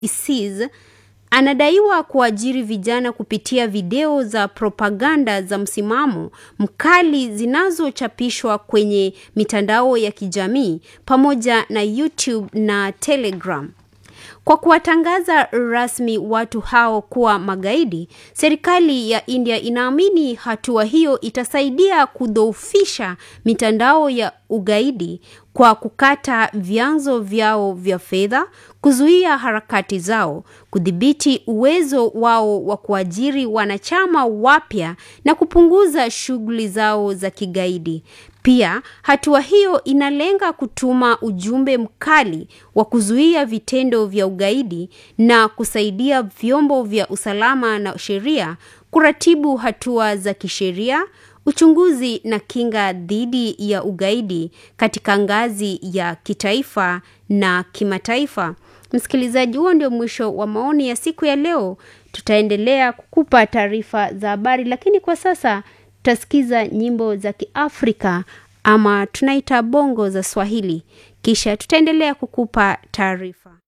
ISIS anadaiwa kuajiri vijana kupitia video za propaganda za msimamo mkali zinazochapishwa kwenye mitandao ya kijamii pamoja na YouTube na Telegram. Kwa kuwatangaza rasmi watu hao kuwa magaidi, serikali ya India inaamini hatua hiyo itasaidia kudhoofisha mitandao ya ugaidi kwa kukata vyanzo vyao vya fedha, kuzuia harakati zao, kudhibiti uwezo wao wa kuajiri wanachama wapya na kupunguza shughuli zao za kigaidi. Pia hatua hiyo inalenga kutuma ujumbe mkali wa kuzuia vitendo vya ugaidi na kusaidia vyombo vya usalama na sheria kuratibu hatua za kisheria, uchunguzi na kinga dhidi ya ugaidi katika ngazi ya kitaifa na kimataifa. Msikilizaji, huo ndio mwisho wa maoni ya siku ya leo. Tutaendelea kukupa taarifa za habari, lakini kwa sasa tutasikiza nyimbo za Kiafrika ama tunaita bongo za Swahili, kisha tutaendelea kukupa taarifa.